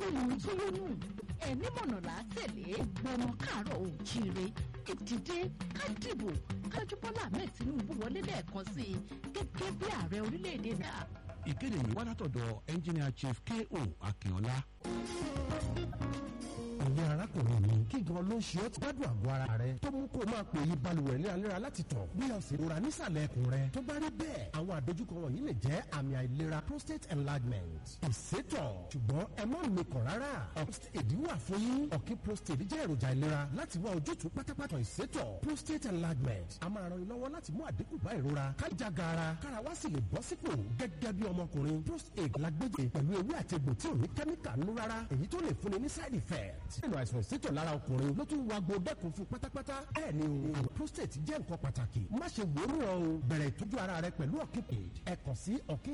lóyún tó lóyún ẹni mọ̀nà là á tẹ̀lé gbọmọ káàárọ̀ òjíire ìdìde ká dìbò kájú bọ́lá ahmed tinubu wọlé lẹ́ẹ̀kan sí i gẹ́gẹ́ bí ààrẹ orílẹ̀-èdè náà. ìkéde yìí wá látọ̀dọ̀ engineer chief ko akínọlá. ìyá arákùnrin mi kí gan ló ń ṣe ọ́ ti gbádùn àgọ́ ara rẹ tó mú kó máa pè yí balùwẹ̀ léraléra láti tọ̀ bí o sì rora nísàlẹ̀ ẹkùn rẹ tó bá rí bẹ́ẹ̀ àwọn àdójúkọ wọ̀nyí lè jẹ́ àmì àìlera prostate enlargement ìsétọ̀ ṣùgbọ́n ẹ má mikàn rárá prostate wà fún yín ọ̀kí prostate jẹ́ èròjà ìlera láti wá ojútùú pátápátá ìsétọ̀ prostate enlargement a máa ran ilọ́wọ́ láti mú àdínkù bá ìrora kájà gaara kára wá sì lè bọ́ sípò gẹ́gẹ́ bí ọmọkùnrin prostate lágbègbè pẹ̀lú ewé àti egbò tí ò ní kẹ́míkà nú rárá èyí tó lè fúnni ní side effect nínú àìsàn ìsétọ̀ lára ọkùnrin ló tún wá gbódẹ́kun fún pátápátá bẹ́ẹ̀ ni o àwọn prostate jẹ́ nǹkan pàtàkì má ṣe wòórùn ọ o bẹ̀rẹ̀ ìtọ́jú ara rẹ pẹ̀lú ọ̀kí ẹ kàn sí ọ̀kí